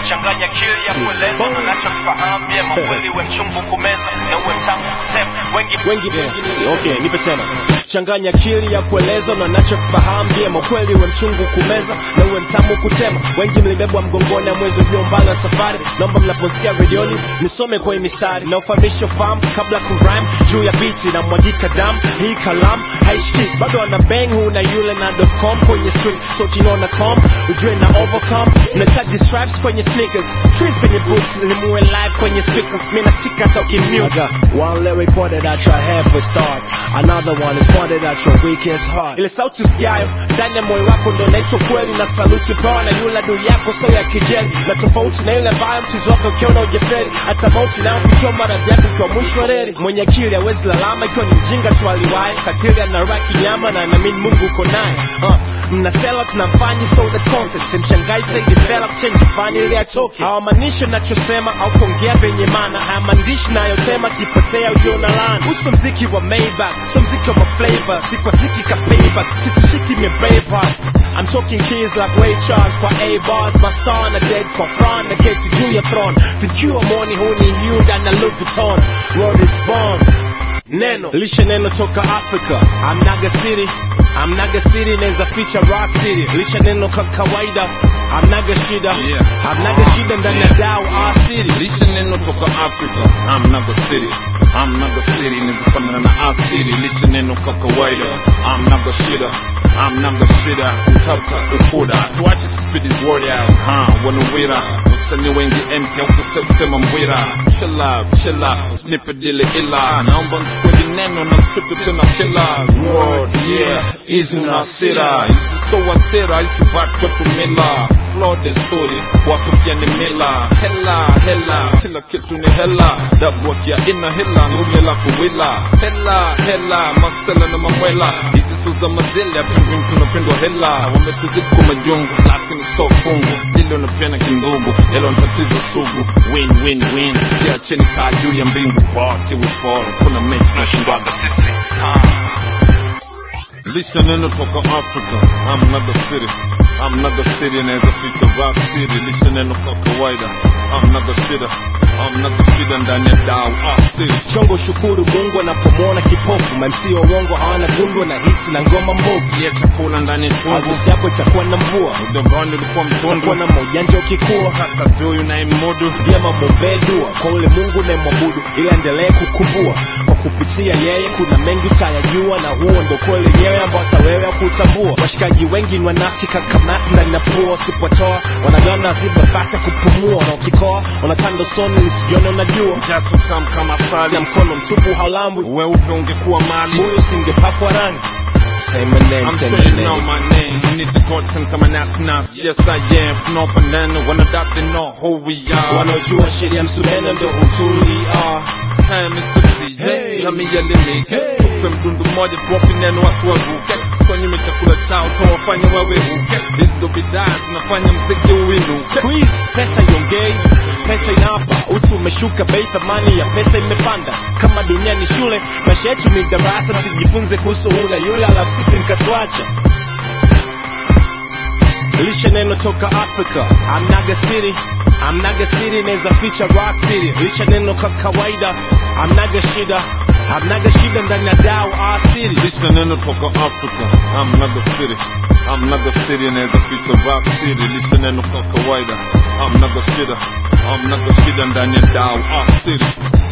changanya akili ya kueleza na nachokifahamu vyema kweli we mchungu kumeza na uwe mtamu kutema wengi wengi okay nipe tena changanya akili ya kueleza na nachokifahamu vyema kweli we mchungu kumeza na uwe mtamu kutema wengi mlibebwa mgongoni ya mwezi ulio mbali wa safari naomba mnaposikia redioni nisome kwenye mistari na ufahamisho fahamu kabla kurime juu ya biti na mwagika damu hii kalamu haishiki bado ana bang huu na yule na com kwenye streets so kinaona com ujue na overcome na tag stripes kwenye sneakers trees kwenye boots nimuwe live kwenye speakers mina stika talking mute one lyric pointed at your head for start another one is pointed at your weakest heart ile sauti usikiayo ndani ya moyo wako ndo naitwa kweli na saluti pewa na yule adui yako so ya kijeli na tofauti na yule ambayo mchizi wako ukiona ujeferi hata mauti nayo kutoa maradhi yako ikiwa mwisho wa reli mwenye akili hawezi lalama ikiwa ni mjinga tu aliwahi katili anaraki nyama na naamini mungu uko naye uh, mnasela tunamfanyi so the concept simshangai say develop change fani ili atoke hawamaanishi nachosema au kuongea venye maana haya maandishi nayotema kipotea ujio na laana uso mziki wa Maybach so mziki wa maflavor si kwa ziki ka payback sitishiki me braveheart I'm talking keys like Ray Charles kwa A bars my star na dead kwa Fran na keti juu ya throne vikiwa moni huu ni Hyundai na Louis Vuitton world is born neno lishe neno toka africa amnaga city amnaga city naweza ficha rock city lishe neno ka kawaida amnaga shida Yeah. amnaga shida ndani ya dao our city lishe neno toka africa amnaga city amnaga city nizifanana na our city lishe neno kwa kawaida amnaga shida amnaga shida utata ukuda tuache tuspidi word out ha wanawira wasanii wengi empty au kusema mbwira chilla chilla nipe dile ila naomba mchukue vineno na mtupe tena kila word yeah hizi unasira hizi so wasira hizi bat kwetu mila flow the story wasofia ni mila hela hela kila kitu ni hela dabu akia ina hela ngume la kuwila hela hela masela na mamwela hizi so za mazele apendwin tunapendwa hela wametuzidi kwa majungu lakini so fungu lilo napena kindugu helo ni tatizo sugu win win win kiacheni kaa juu ya mbingu party we fall kuna mechi tunashindwaga sisi lisha neno toka africa amnaga city amnaga city inaweza ficha rock city lisha neno kwa kawaida amnaga shida amnaga shida ndani ya dau ah, city chongo shukuru mungu anapomwona kipofu mamsi wa uongo hawana gundwa na hits na ngoma mbovu ya chakula ndani ya chungu harusi yako itakuwa na mvua udogoni ulikuwa utakuwa mtundu na maujanja ukikua kata duyu na imudu vyema mwombee dua kwa ule mungu unayemwabudu ili aendelee kukumbua kwa kupitia yeye kuna mengi utayajua na huo ndo kweli yenyewe ambao hata wewe kutambua washikaji wengi ni wanafiki kakamasi ndani na pua usipotoa wanagana ziba fasi ya kupumua na ukikoa wanatanda soni lisijione unajua jaso tam kama sali na mkono mtupu haulambwi weupe ungekuwa mali huyu usingepakwa rangi Say my name, I'm say sure my you know name. my name. Need the gods and come and ask nas. Yes, I am. No banana. When I doubt they know who we are. wanaojua sheria msumeno ndo hutulia Hey, Mr. DJ. Hey. Jamii elimike. Hey. Tupe mdundu mmoja tuwape neno watu waruke. Sonye chakula chao tawafanya wawe huke. Hizi ndo bidhaa zinafanya mziki uinuke. squeeze pesa iongei pesa inapa utu umeshuka bei thamani ya pesa imepanda kama dunia ni shule maisha yetu ni darasa tujifunze kuhusu hula yule alafu sisi mkatuacha lishe neno toka africa amnaga city amnaga city inaweza ficha rock city lishe neno kwa kawaida amnaga shida amnaga shida ndani ya dao our city Lisha neno toka Africa. I'm naga city. I'm naga city inaweza ficha rock city. Lisha neno kwa kawaida. I'm naga shida. I'm naga shida ndani ya dau ah city.